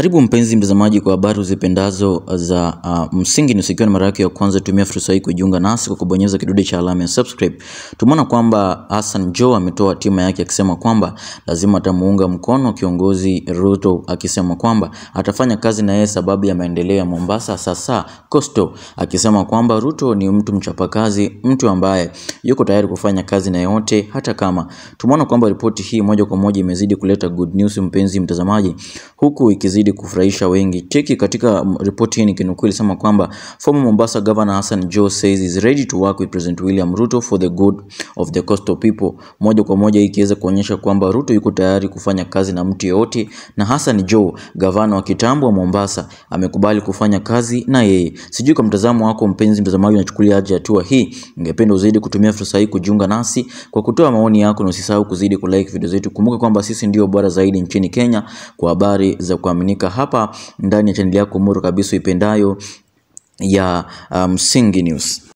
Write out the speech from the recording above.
Karibu mpenzi mtazamaji kwa habari uzipendazo za uh, Msingi News. Ikiwa ni mara yako ya kwanza, tumia fursa hii kujiunga nasi kwa kubonyeza kidude cha alama ya subscribe. Tumeona kwamba Hassan Joho ametoa hatima yake akisema kwamba lazima atamuunga mkono kiongozi Ruto, akisema kwamba atafanya kazi na yeye sababu ya maendeleo ya Mombasa, sasa Coastal, akisema kwamba Ruto ni mtu mchapakazi, mtu ambaye yuko tayari kufanya kazi na yote hata kama. Tumeona kwamba ripoti hii moja kwa moja imezidi kuleta good news, mpenzi mtazamaji, huku ikizidi kufurahisha wengi. Cheki katika mm, ripoti hii nikinukuu ilisema kwamba former Mombasa Governor Hassan Joho says is ready to work with President William Ruto for the good of the coastal people. Moja kwa moja hii ikiweza kuonyesha kwamba Ruto yuko tayari kufanya kazi na mtu yeyote, na Hassan Joho gavana wa kitambo wa Mombasa amekubali kufanya kazi na yeye. Sijui kwa mtazamo wako mpenzi mtazamaji, unachukulia aje hatua hii? Ningependa uzidi kutumia fursa hii kujiunga nasi kwa kutoa maoni yako, na usisahau kuzidi kulike video zetu. Kumbuka kwamba sisi ndio bora zaidi nchini Kenya kwa habari za kuaminika hapa ndani ya chaneli yako muru kabisa ipendayo ya uh, Msingi News.